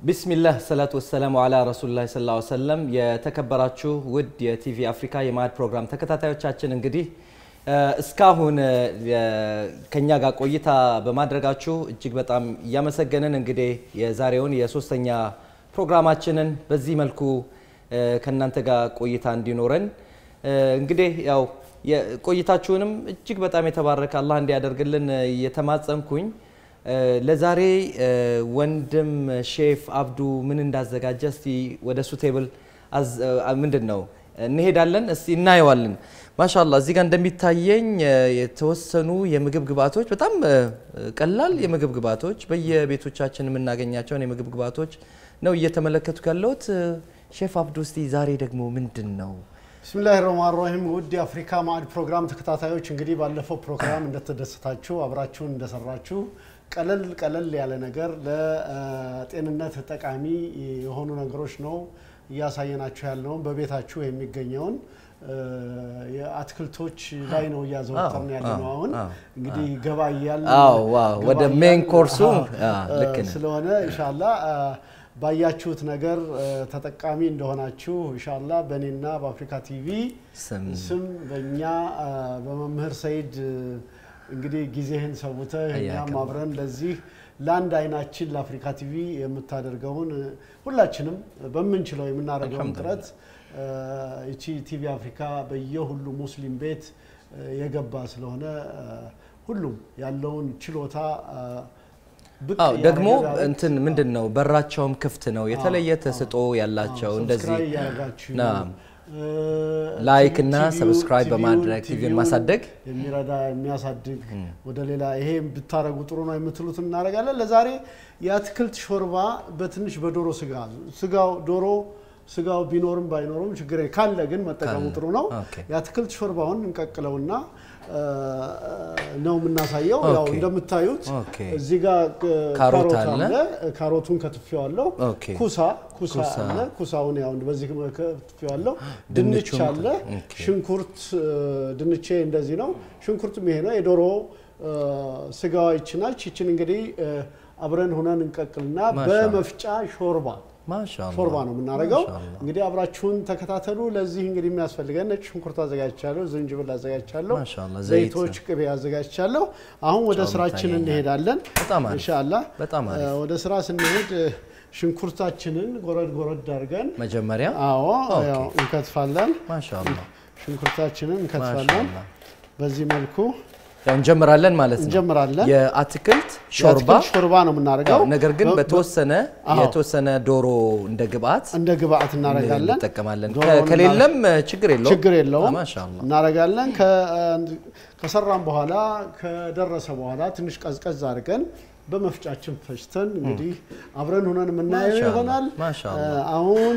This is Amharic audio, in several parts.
ቢስሚላህ ሰላቱ ወሰላሙ አላ ረሱሉላህ ሰለላሁ ዐለይሂ ወሰለም። የተከበራችሁ ውድ የቲቪ አፍሪካ የማዕድ ፕሮግራም ተከታታዮቻችን እንግዲህ እስካሁን ከኛ ጋር ቆይታ በማድረጋችሁ እጅግ በጣም እያመሰገንን እንግዲህ የዛሬውን የሶስተኛ ፕሮግራማችንን በዚህ መልኩ ከእናንተ ጋር ቆይታ እንዲኖረን እንግዲህ ያው ቆይታችሁንም እጅግ በጣም የተባረከ አላህ እንዲያደርግልን እየተማጸንኩኝ ለዛሬ ወንድም ሼፍ አብዱ ምን እንዳዘጋጀ እስቲ ወደ ሱ ቴብል ምንድን ነው እንሄዳለን። እስቲ እናየዋለን። ማሻላ እዚህ ጋር እንደሚታየኝ የተወሰኑ የምግብ ግብአቶች በጣም ቀላል የምግብ ግብአቶች በየቤቶቻችን የምናገኛቸውን የምግብ ግብአቶች ነው እየተመለከቱ ያለሁት። ሼፍ አብዱ እስቲ ዛሬ ደግሞ ምንድን ነው? ብስሚላህ ረህማን ራሂም ውድ የአፍሪካ ማዕድ ፕሮግራም ተከታታዮች እንግዲህ ባለፈው ፕሮግራም እንደተደሰታችሁ አብራችሁን እንደሰራችሁ ቀለል ቀለል ያለ ነገር ለጤንነት ጠቃሚ የሆኑ ነገሮች ነው እያሳየናችሁ ያለውን በቤታችሁ የሚገኘውን የአትክልቶች ላይ ነው እያዘወተርን ያለ ነው። አሁን እንግዲህ ገባ እያልን ወደ ሜን ኮርሱ ልክ ነህ ስለሆነ ኢንሻላ ባያችሁት ነገር ተጠቃሚ እንደሆናችሁ ኢንሻላ በእኔና በአፍሪካ ቲቪ ስም በእኛ በመምህር ሰይድ እንግዲህ ጊዜህን ሰውተህ እኛም አብረን ለዚህ ለአንድ አይናችን ለአፍሪካ ቲቪ የምታደርገውን ሁላችንም በምንችለው የምናደርገውን ጥረት ይቺ ቲቪ አፍሪካ በየሁሉ ሙስሊም ቤት የገባ ስለሆነ ሁሉም ያለውን ችሎታ አዎ ደግሞ እንትን ምንድን ነው በራቸውም ክፍት ነው። የተለየ ተስጦ ያላቸው እንደዚህ ላይክ እና ሰብስክራይብ በማድረግ ቲቪን ማሳደግ የሚረዳ የሚያሳድግ ወደ ሌላ ይሄ ብታረጉ ጥሩ ነው የምትሉት እናደርጋለን። ለዛሬ የአትክልት ሾርባ በትንሽ በዶሮ ስጋ ስጋው ዶሮ ስጋው ቢኖርም ባይኖርም ችግር ካለ ግን መጠቀሙ ጥሩ ነው። የአትክልት ሾርባውን እንቀቅለውና ነው የምናሳየው። ያው እንደምታዩት እዚህ ጋር ካሮት አለ። ካሮቱን ከትፌዋለሁ። ኩሳ ኩሳ አለ። ኩሳውን ያው በዚህ ከትፌዋለሁ። ድንች አለ። ሽንኩርት ድንቼ እንደዚህ ነው። ሽንኩርትም ይሄ ነው። የዶሮ ስጋዋ ይችናች። ይችን እንግዲህ አብረን ሆነን እንቀቅልና በመፍጫ ሾርባ ሾርባ ነው የምናደርገው። እንግዲህ አብራችሁን ተከታተሉ። ለዚህ እንግዲህ የሚያስፈልገን ነጭ ሽንኩርት አዘጋጅቻለሁ፣ ዝንጅብል አዘጋጅቻለሁ፣ ዘይቶች፣ ቅቤ አዘጋጅቻለሁ። አሁን ወደ ስራችን እንሄዳለን ኢንሻአላህ። ወደ ስራ ስንሄድ ሽንኩርታችንን ጎረድ ጎረድ አድርገን መጀመሪያ አዎ ያው እንከትፋለን። ሽንኩርታችንን እንከትፋለን በዚህ መልኩ ያው እንጀምራለን ማለት ነው። እንጀምራለን። የአትክልት ሾርባ ሾርባ ነው የምናደርገው። ነገር ግን በተወሰነ የተወሰነ ዶሮ እንደ ግብአት እንደ ግብአት እናደርጋለን እንጠቀማለን። ከሌለም ችግር የለውም ችግር የለውም ማሻአላ እናደርጋለን። ከሰራን በኋላ ከደረሰ በኋላ ትንሽ ቀዝቀዝ አድርገን በመፍጫችን ፈጭተን እንግዲህ አብረን ሆነን የምናየው ይሆናል። አሁን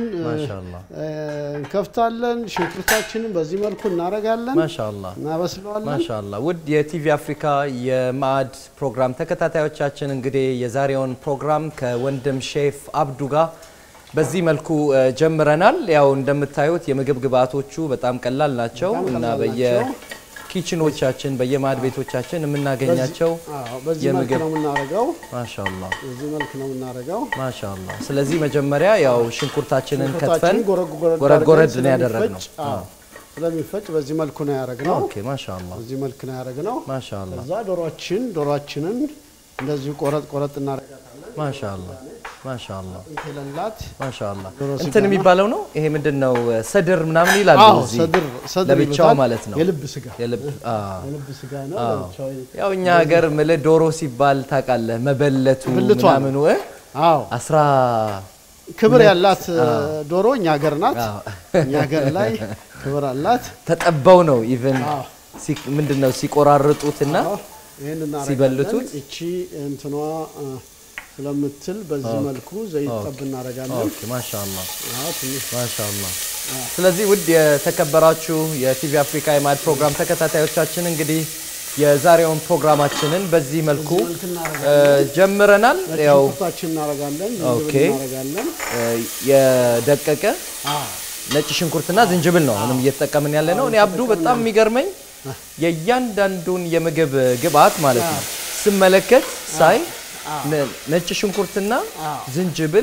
እንከፍታለን። ሽንኩርታችንን በዚህ መልኩ እናደርጋለን፣ ማሻአላ እናበስለዋለን። ማሻአላ ውድ የቲቪ አፍሪካ የማዕድ ፕሮግራም ተከታታዮቻችን እንግዲህ የዛሬውን ፕሮግራም ከወንድም ሼፍ አብዱ ጋር በዚህ መልኩ ጀምረናል። ያው እንደምታዩት የምግብ ግብአቶቹ በጣም ቀላል ናቸው እና በየ ኪችኖቻችን በየማዕድ ቤቶቻችን የምናገኛቸው በዚህ መልክ ነው የምናደርገው። ማሻአላ በዚህ መልክ ነው የምናደርገው። ማሻአላ። ስለዚህ መጀመሪያ ያው ሽንኩርታችንን ከትፈን ሽንኩርታችንን ጎረድ ጎረድ ነው ያደረግነው። ስለሚፈጭ በዚህ መልኩ ነው ያደረግነው። ኦኬ ማሻአላ በዚህ መልክ ነው ያደረግነው። ማሻአላ እዛ ዶሮችን ዶሮችንን እንደዚሁ ቆረጥ ቆረጥ እናደርጋታለን። ማሻአላ ማሻአላ እንክለላት ማሻአላ ዶሮ ስጋ እንትን ነው። የሚባለው ነው ይሄ ምንድን ነው ሰድር ምናምን ይላሉ አዎ እዚህ ሰድር ሰድር ለብቻው ይሉታል። ማለት ነው የልብ ስጋ የልብ አዎ የልብ ስጋ ነው። አዎ። ለብቻው ያው እኛ ሀገር ምልህ ዶሮ ሲባል ታውቃለህ መበለቱ ብልቷ ነው። ምናምኑ እ አዎ አስራ ክብር ያላት ዶሮ እኛ ሀገር ናት። አዎ። እኛ ሀገር ላይ ክብር አላት። ተጠበው ነው ኢቭን አዎ። ምንድን ነው ሲቆራርጡትና አዎ፣ ይህን እናደርጋለን። ሲበልቱት? እቺ እንትኗ አ፣ ስለምትል በዚህ መልኩ ዘይት ጠብ እናደርጋለን። ኦኬ ማሻአላ አዎ፣ ትንሽ ማሻአላ ስለዚህ ውድ የተከበራችሁ የቲቪ አፍሪካ የማዕድ ፕሮግራም ተከታታዮቻችን እንግዲህ የዛሬውን ፕሮግራማችንን በዚህ መልኩ መልክ እ, ጀምረናል። ያው ሽንኩርታችን እናደርጋለን፣ ኦኬ። ዝንጅብል እናደርጋለን። እ, የደቀቀ አዎ፣ ነጭ ሽንኩርትና ዝንጅብል ነው አሁንም እየተጠቀምን ያለ ነው። እኔ አብዱ በጣም የሚገርመኝ የእያንዳንዱን የምግብ ግብአት ማለት ነው ስመለከት ሳይ ነ- ነጭ ሽንኩርትና ዝንጅብል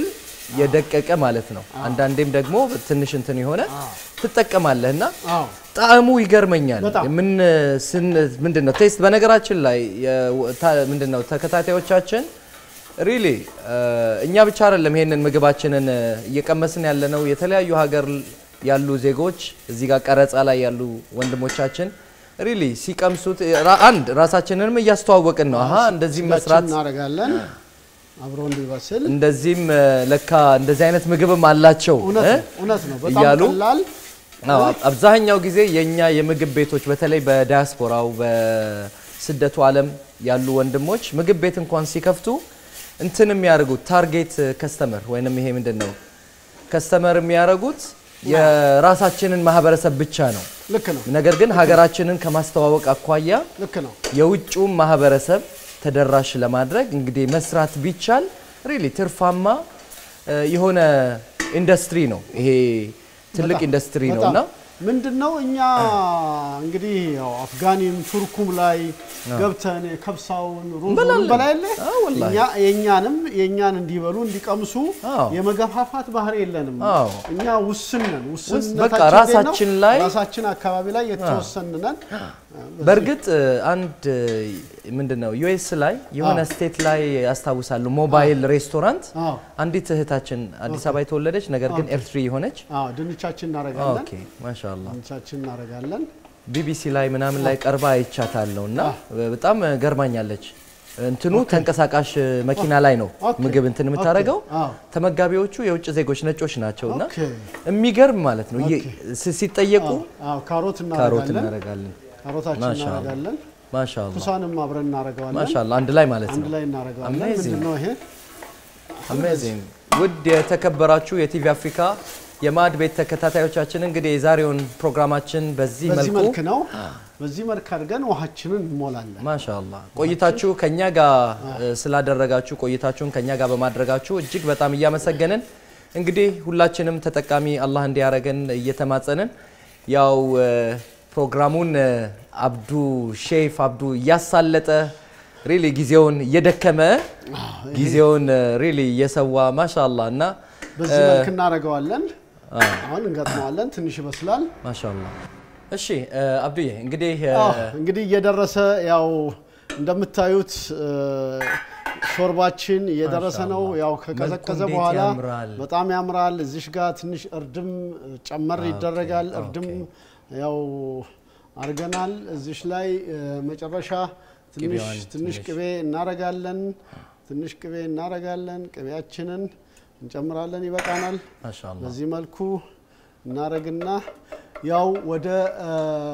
የደቀቀ ማለት ነው። አንዳንዴም ደግሞ ትንሽ እንትን የሆነ ትጠቀማለህ እና አዎ ጣዕሙ ይገርመኛል። በጣም። ምን ስን ምንድን ነው ቴስት በነገራችን ላይ ምንድን ነው ተከታታዮቻችን ሪሊ እኛ ብቻ አይደለም ይሄንን ምግባችንን እየቀመስን ያለ ነው። የተለያዩ ሀገር ያሉ ዜጎች እዚህ ጋር ቀረጻ ላይ ያሉ ወንድሞቻችን ሪሊ ሲቀምሱት ራ- አንድ ራሳችንንም እያስተዋወቅን ነው። አሀ እንደዚህ መስራት እናደርጋለን አብሮ እንዲበስል እንደዚህም ለካ እንደዚህ አይነት ምግብም አላቸው እውነት እ? ነው እውነት ነው። በጣም እያሉ ቀላል አዎ፣ አብዛኛው ጊዜ የኛ የምግብ ቤቶች በተለይ በዲያስፖራው በስደቱ ዓለም ያሉ ወንድሞች ምግብ ቤት እንኳን ሲከፍቱ እንትን የሚያደርጉት ታርጌት ከስተመር ወይንም ይሄ ምንድን ነው ከስተመር የሚያደርጉት የራሳችንን ማህበረሰብ ብቻ ነው። ልክ ነው ነገር ግን ሀገራችንን ከማስተዋወቅ አኳያ ልክ ነው። የውጭውን ማህበረሰብ ተደራሽ ለማድረግ እንግዲህ መስራት ቢቻል ሪሊ ትርፋማ እ, የሆነ ኢንዱስትሪ ነው። ይሄ ትልቅ በጣም፣ ኢንዱስትሪ ነው በጣም። እና ምንድን ነው እኛ እንግዲህ ያው አፍጋኒም ቱርኩም ላይ ገብተን ከብሳውን ሩዙን እንበላለን። በላይለ አዎ፣ ወላሂ። እኛ የእኛንም የእኛን እንዲበሉ እንዲቀምሱ አዎ። የመገፋፋት ባህር የለንም። አዎ። እኛ ውስን ነን። በቃ ውስንነታችን ራሳችን እንዴት ነው? ላይ- ራሳችን አካባቢ ላይ የተወሰን ነን። በእርግጥ እ, አንድ ምንድን ነው ዩኤስ ላይ የሆነ ስቴት ላይ ያስታውሳሉ ሞባይል ሬስቶራንት አዎ አንዲት እህታችን አዲስ አበባ የተወለደች ነገር ግን ኤርትሪ የሆነች አዎ ድንቻችን እናደርጋለን። ኦኬ ማሻአላ ድንቻችን እናደርጋለን። ቢቢሲ ላይ ምናምን ላይ ቀርባ አይቻታለሁ እና በጣም ገርማኛለች። እንትኑ ተንቀሳቃሽ መኪና ላይ ነው ኦኬ። ምግብ እንትን የምታደርገው። አዎ ተመጋቢዎቹ የውጭ ዜጎች ነጮች ናቸው እና ኦኬ። የሚገርም ማለት ነው። የ- ሲ- ሲጠየቁ አዎ ካሮት ካሮት እናደርጋለን። እናደርጋለን። ካሮታችን ማሻአላ። እናደርጋለን። ማሻአላ ኩሳንም አብረን እናደርገዋለን። ማሻአላ አንድ ላይ ማለት አንድ ነው። ላይ እናደርገዋለን። Amazing. ምንድን ነው ይሄ? አሜዚንግ ውድ የተከበራችሁ የቲቪ አፍሪካ የማዕድ ቤት ተከታታዮቻችን እንግዲህ የዛሬውን ፕሮግራማችን በዚህ በዚህ መልኩ መልክ ነው። በዚህ መልክ አድርገን ውሃችንን እንሞላለን። ማሻአላ ቆይታችሁ ከኛ ጋር እ, ስላደረጋችሁ ቆይታችሁን ከኛ ጋር በማድረጋችሁ እጅግ በጣም እያመሰገንን እንግዲህ ሁላችንም ተጠቃሚ አላህ እንዲያደርገን እየተማጸንን ያው እ, ፕሮግራሙን እ, አብዱ ሼፍ አብዱ እያሳለጠ ሪሊ ጊዜውን እየደከመ ጊዜውን ሪሊ እየሰዋ ማሻአላ እና በዚህ መልክ እናደርገዋለን። አሁን እንገጥመዋለን። ትንሽ ይበስላል። ማሻአላ እሺ እ, አብዱዬ እንግዲህ እ, አዎ፣ እንግዲህ እየደረሰ ያው እንደምታዩት እ፣ ሾርባችን እየደረሰ ነው። ማሻአላህ። ያው ከቀዘቀዘ መልኩ እንዴት በኋላ ያምራል። በጣም ያምራል። እዚሽ ጋር ትንሽ እርድም ጨመር ይደረጋል። ኦኬ። እርድም ያው አድርገናል። እዚሽ ላይ እ፣ መጨረሻ ትንሽ ቅቤዋን ትንሽ ትንሽ ቅቤ እናረጋለን። ትንሽ ቅቤ እናረጋለን። ቅቤያችንን እንጨምራለን። ይበቃናል። ማሻአላ በዚህ መልኩ እናረግና ያው ወደ እ፣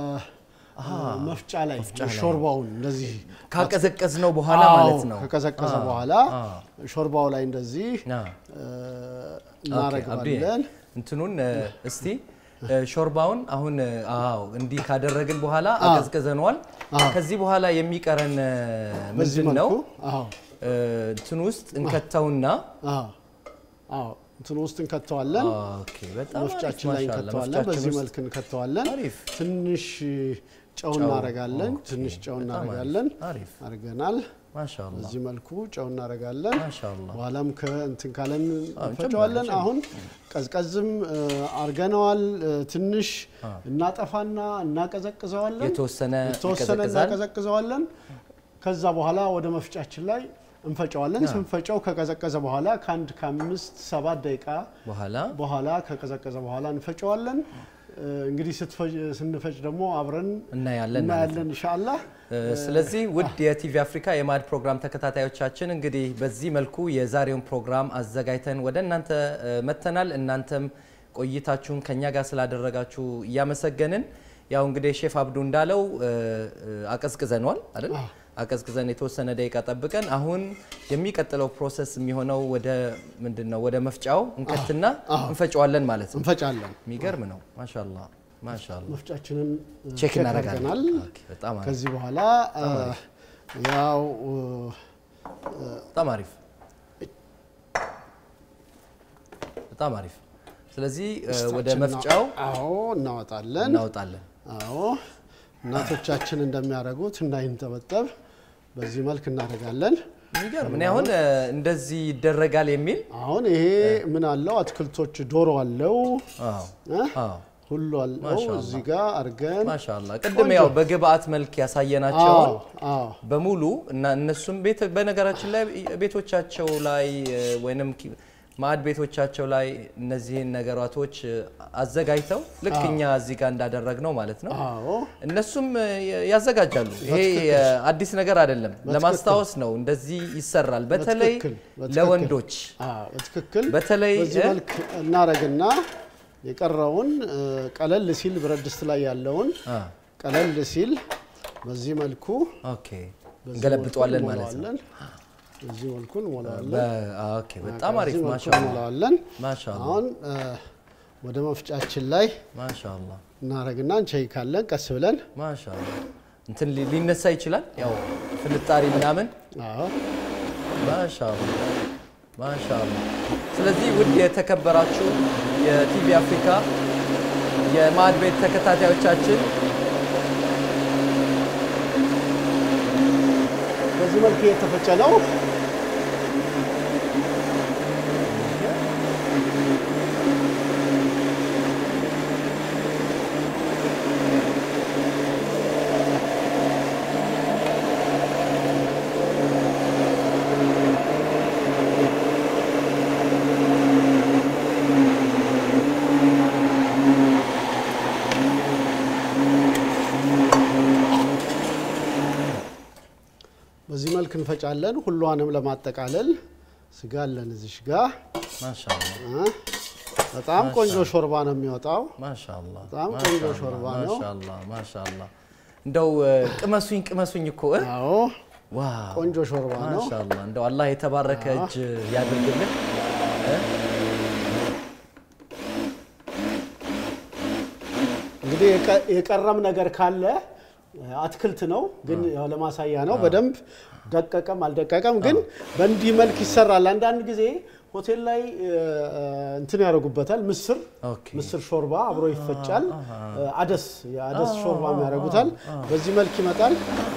መፍጫ ላይ ሾርባውን እንደዚህ ካቀዘቀዝ ነው በኋላ አዎ፣ ማለት ነው ከቀዘቀዘ አዎ፣ በኋላ አዎ። ሾርባው ላይ እንደዚህ አዎ። እ፣ ኦኬ፣ አብዱዬ እናረግባለን። እንትኑን እ፣ እስቲ እ፣ ሾርባውን አሁን እ፣ አዎ እንዲህ ካደረግን በኋላ አቀዝቅዘነዋል። ከዚህ በኋላ የሚቀረን እ፣ በዚህ ምንድን ነው? መልኩ አዎ እ፣ እንትን ውስጥ እንከተውና አዎ አዎ እንትን ውስጥ እንከተዋለን። ኦኬ፣ በጣም መፍጫችን አሪፍ፣ ላይ ማሻአላ። እንከተዋለን። መፍጫችን በዚህ ውስጥ መልክ እንከተዋለን። አሪፍ። ትንሽ ጨው እናረጋለን። ኦኬ፣ ትንሽ ጨው በጣም አሪፍ፣ እናረጋለን። አሪፍ አድርገናል። ማሻአላ በዚህ መልኩ ጨው እናረጋለን። ማሻአላ በኋላም ከእንትን ካለን አዎ፣ እንፈጨዋለን። እንጨምራለን። አሁን ቀዝቀዝም እ፣ አርገነዋል። እ፣ ትንሽ እናጠፋና እናቀዘቅዘዋለን። የተወሰነ የተወሰነ ይቀዘቅዛል። እናቀዘቅዘዋለን። ከዛ በኋላ ወደ መፍጫችን ላይ እንፈጨዋለን። ስንፈጨው ከቀዘቀዘ በኋላ ከአንድ ከአምስት ሰባት ደቂቃ በኋላ በኋላ ከቀዘቀዘ በኋላ እንፈጨዋለን። እ፣ እንግዲህ ስትፈጭ- ስንፈጭ ደግሞ አብረን እናያለን ማለት ነው። እናያለን ኢንሻአላህ። እ፣ ስለዚህ ውድ የቲቪ አፍሪካ የማዕድ ፕሮግራም ተከታታዮቻችን እንግዲህ በዚህ መልኩ የዛሬውን ፕሮግራም አዘጋጅተን ወደ እናንተ እ፣ መጥተናል። እናንተም ቆይታችሁን ከኛ ጋር ስላደረጋችሁ እያመሰገንን ያው እንግዲህ ሼፍ አብዱ እንዳለው እ፣ እ፣ አቀዝቅዘኗል አይደል? አቀዝቅዘን የተወሰነ ደቂቃ ጠብቀን አሁን የሚቀጥለው ፕሮሰስ የሚሆነው ወደ ምንድን ነው ወደ መፍጫው እንከትና እንፈጨዋለን ማለት ነው። እንፈጫለን። የሚገርም ነው። ማሻላ ማሻላ። መፍጫችንን እ፣ ቼክ እናደርጋለን። አድርገናል። ኦኬ፣ በጣም አሪፍ ከዚህ በኋላ እ፣ ያው እ፣ በጣም አሪፍ በጣም አሪፍ። ስለዚህ እ፣ ወደ ድስታችን መፍጫው አዎ እናወጣለን። እናወጣለን። አዎ እናቶቻችን እንደሚያደርጉት እንዳይንጠበጠብ በዚህ መልክ እናደርጋለን። የሚገርም እኔ አሁን እንደዚህ ይደረጋል የሚል አሁን ይሄ ምን አለው አትክልቶች ዶሮ አለው ሁሉ አለው እዚህ ጋር አድርገን ማሻላ ቅድም ያው በግብአት መልክ ያሳየናቸውን በሙሉ እና እነሱም ቤት በነገራችን ላይ ቤቶቻቸው ላይ ወይንም ማዕድ ቤቶቻቸው ላይ እነዚህን ነገራቶች አዘጋጅተው ልክ እኛ እዚህ ጋር እንዳደረግ ነው ማለት ነው። እነሱም ያዘጋጃሉ። ይሄ አዲስ ነገር አይደለም፣ ለማስታወስ ነው። እንደዚህ ይሰራል። በተለይ ለወንዶች በትክክል በተለይ በዚህ መልክ እናረግና የቀረውን ቀለል ሲል ብረት ድስት ላይ ያለውን ቀለል ሲል በዚህ መልኩ እንገለብጠዋለን ማለት ነው። በዚህ መልኩ እንሞላዋለን። ኦኬ በጣም አሪፍ ማሻአላ እንሞላዋለን። ማሻአላ አሁን ወደ መፍጫችን ላይ ማሻአላ እናረግና እንቸይካለን ቀስ ብለን ማሻአላ እንትን ሊነሳ ይችላል። ያው ፍንጣሪ ምናምን አዎ ማሻአላ ማሻአላ። ስለዚህ ውድ የተከበራችሁ የቲቪ አፍሪካ የማዕድ ቤት ተከታታዮቻችን በዚህ መልክ የተፈጨ ነው። በዚህ መልክ እንፈጫለን። ሁሏንም ለማጠቃለል ስጋ አለን እዚሽ ጋ ማሻአላ በጣም ቆንጆ ሾርባ ነው የሚወጣው። ማሻአላ በጣም ቆንጆ ሾርባ ነው። ማሻአላ ማሻአላ። እንደው ቅመሱኝ ቅመሱኝ እኮ እ? አዎ ዋው ቆንጆ ሾርባ ነው። ማሻአላ እንደው አላህ የተባረከ እጅ ያድርግልን። እንግዲህ የቀ- የቀረም ነገር ካለ አትክልት ነው፣ ግን ያው ለማሳያ ነው። በደንብ ደቀቀም አልደቀቀም፣ ግን በእንዲህ መልክ ይሰራል። አንዳንድ ጊዜ ሆቴል ላይ እ፣ እንትን ያደርጉበታል። ምስር ኦኬ ምስር ሾርባ አብሮ ይፈጫል። አደስ የአደስ ሾርባ ያደርጉታል። በዚህ መልክ ይመጣል።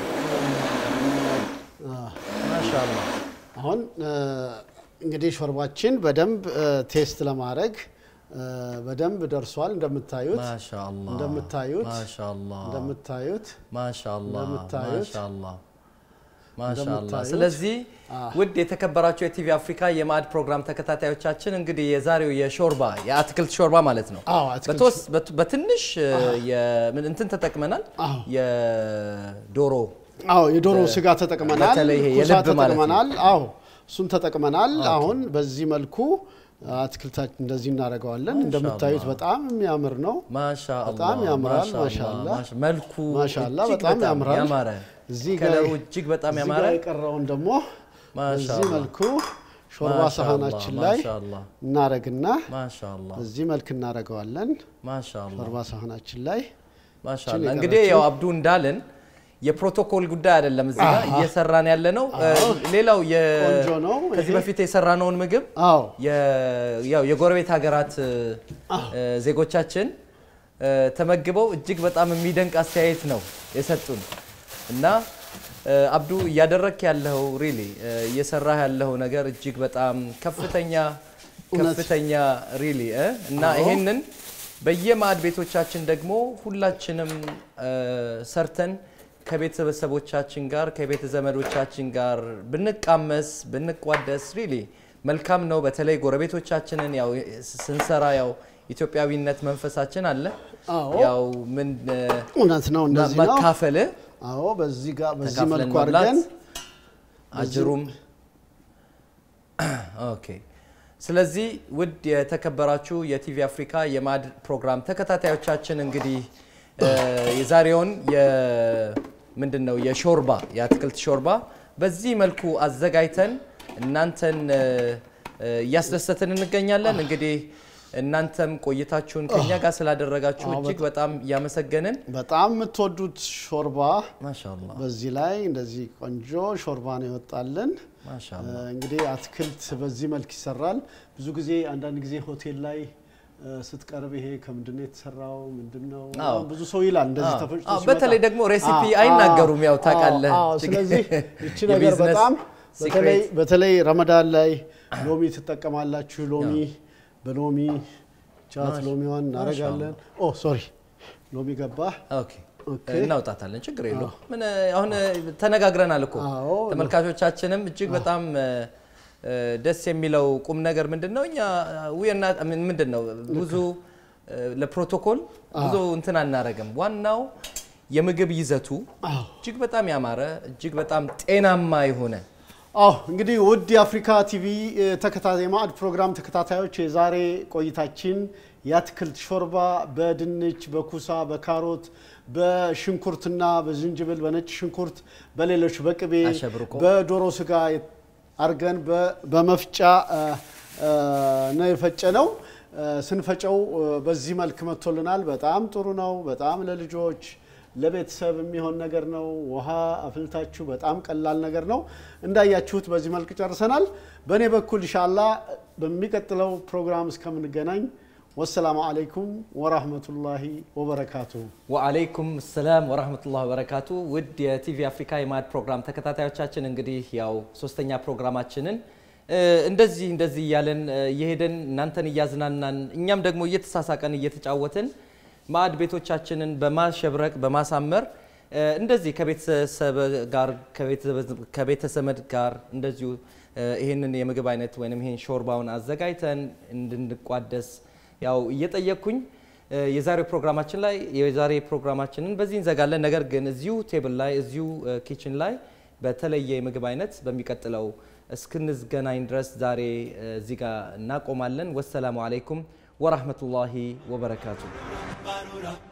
ማሻአላ አሁን እ፣ እንግዲህ ሾርባችን በደንብ እ፣ ቴስት ለማድረግ እ፣ በደንብ ደርሷል። እንደምታዩት ማሻአላ እንደምታዩት ማሻአላ እንደምታዩት ማሻአላ እንደምታዩት ማሻአላ ማሻአላ። እንደምታዩት ስለዚህ ውድ የተከበራቸው የቲቪ አፍሪካ የማዕድ ፕሮግራም ተከታታዮቻችን እንግዲህ የዛሬው የሾርባ የአትክልት ሾርባ ማለት ነው አዎ አትክልት በተወስ- በት- በትንሽ የምን እንትን ተጠቅመናል አዎ። የዶሮ አዎ የዶሮ ስጋ ተጠቅመናል። በተለይ ይሄ ኩሳ የልብ ማለት ነው። ተጠቅመናል። አዎ እሱን ተጠቅመናል። አሁን በዚህ መልኩ አትክልታችን እንደዚህ እናደርገዋለን። እንደምታዩት በጣም የሚያምር ነው። ማሻአላ በጣም ያምራል። ማሻአላ፣ ማሻአላ። ማሻ- መልኩ ማሻአላ እጅግ በጣም ያምራል። ያማረ እዚህ ጋር ከለሩ እጅግ በጣም እዚህ ያማረ ጋር የቀረውን ደግሞ በዚህ ማሻአላ መልኩ ሾርባ ማሻአላ፣ ሳህናችን ላይ ማሻአላ እናረግና ማሻአላ በዚህ መልክ እናረገዋለን። ማሻአላ ሾርባ ሳህናችን ላይ ማሻአላ ይችን እንግዲህ የቀረችው- ያው አብዱ እንዳልን የፕሮቶኮል ጉዳይ አይደለም እዚህ ጋር አሃ። እየሰራን ያለ ነው። ሌላው የ- ቆንጆ ነው ከዚህ ይሄ። በፊት የሰራነውን ምግብ አዎ የ- ያው የጎረቤት ሀገራት እ፣ ዜጎቻችን እ፣ ተመግበው እጅግ በጣም የሚደንቅ አስተያየት ነው የሰጡን እና እ፣ አብዱ እያደረክ ያለው ሪሊ እየሰራህ ያለው ነገር እጅግ በጣም ከፍተኛ እውነት። ከፍተኛ ሪሊ እና ይሄንን በየማዕድ ቤቶቻችን ደግሞ ሁላችንም እ፣ ሰርተን ከቤተሰቦቻችን ጋር ከቤተ ዘመዶቻችን ጋር ብንቃመስ ብንቋደስ ሪሊ መልካም ነው። በተለይ ጎረቤቶቻችንን ያው ስንሰራ ያው ኢትዮጵያዊነት መንፈሳችን አለ። አዎ ያው ምን እ፣ እውነት ነው። እንደዚህ ነው። መካፈል አዎ በዚህ ጋር በዚህ ተካፍለን መልኩ መብላት አድርገን አጅሩም ኦኬ። ስለዚህ ውድ የተከበራችሁ የቲቪ አፍሪካ የማዕድ ፕሮግራም ተከታታዮቻችን እንግዲህ እ፣ የዛሬውን ምንድን ነው የሾርባ የአትክልት ሾርባ በዚህ መልኩ አዘጋጅተን እናንተን እ፣ እ፣ እያስደሰትን እንገኛለን። እንግዲህ እናንተም ቆይታችሁን ከኛ ጋር ስላደረጋችሁ እጅግ በጣም እያመሰገንን በጣም የምትወዱት ሾርባ ማሻአላ በዚህ ላይ እንደዚህ ቆንጆ ሾርባ ነው ይወጣልን። ማሻአላ እንግዲህ አትክልት በዚህ መልክ ይሰራል። ብዙ ጊዜ አንዳንድ ጊዜ ሆቴል ላይ እ፣ ስትቀርብ ይሄ ከምንድን ነው የተሰራው ምንድን ነው አዎ። ብዙ ሰው ይላል እንደዚህ አዎ። ተፈጭቶ አዎ፣ ሲመጣ። በተለይ ደግሞ ሬሲፒ አዎ፣ አይናገሩም፣ ያው አዎ፣ ታውቃለህ። አዎ። እጅግ ስለዚህ ይቺ ነገር የቢዝነስ- በጣም በተለይ ረመዳን ላይ ሎሚ ትጠቀማላችሁ። ሎሚ በሎሚ ቻት ሎሚዋን እናደርጋለን። ኦ ሶሪ ሎሚ ገባ። እናውጣታለን፣ ችግር የለውም። ምን አሁን ተነጋግረናል እኮ ተመልካቾቻችንም እጅግ በጣም ደስ የሚለው ቁም ነገር ምንድን ነው? እኛ ውየና ምንድን ነው ብዙ ለፕሮቶኮል ብዙ እንትን አናረግም። ዋናው የምግብ ይዘቱ እጅግ በጣም ያማረ እጅግ በጣም ጤናማ የሆነ አዎ እንግዲህ ውድ የአፍሪካ ቲቪ ተከታታይ ማዕድ ፕሮግራም ተከታታዮች የዛሬ ቆይታችን የአትክልት ሾርባ በድንች፣ በኩሳ፣ በካሮት፣ በሽንኩርትና በዝንጅብል፣ በነጭ ሽንኩርት፣ በሌሎች በቅቤ፣ በዶሮ ስጋ አርገን በመፍጫ ነው የፈጨ ነው። ስንፈጨው በዚህ መልክ መጥቶልናል። በጣም ጥሩ ነው። በጣም ለልጆች ለቤተሰብ የሚሆን ነገር ነው። ውሃ አፍልታችሁ በጣም ቀላል ነገር ነው። እንዳያችሁት በዚህ መልክ ጨርሰናል። በእኔ በኩል ኢንሻላ በሚቀጥለው ፕሮግራም እስከምንገናኝ ወሰላሙ አለይኩም ወራህመቱላሂ ወበረካቱ። ወአለይኩም ሰላም ወራህመቱላሂ ወበረካቱ። ውድ የቲቪ አፍሪካ የማዕድ ፕሮግራም ተከታታዮቻችን እንግዲህ ያው ሶስተኛ ፕሮግራማችንን እንደዚህ እንደዚህ እያለን እየሄደን እናንተን እያዝናናን እኛም ደግሞ እየተሳሳቀን እየተጫወትን ማዕድ ቤቶቻችንን በማሸብረቅ በማሳመር እንደዚህ ከቤተሰብ ጋር ከቤተሰመድ ጋር እንደዚሁ ይህንን የምግብ አይነት ወይም ይህን ሾርባውን አዘጋጅተን እንድንቋደስ ያው እየጠየቅኩኝ የዛሬው ፕሮግራማችን ላይ የዛሬ ፕሮግራማችንን በዚህ እንዘጋለን። ነገር ግን እዚሁ ቴብል ላይ እዚሁ ኪችን ላይ በተለየ የምግብ አይነት በሚቀጥለው እስክንዝገናኝ ድረስ ዛሬ እዚህ ጋር እናቆማለን። ወሰላሙ አለይኩም ወራህመቱላሂ ወበረካቱ።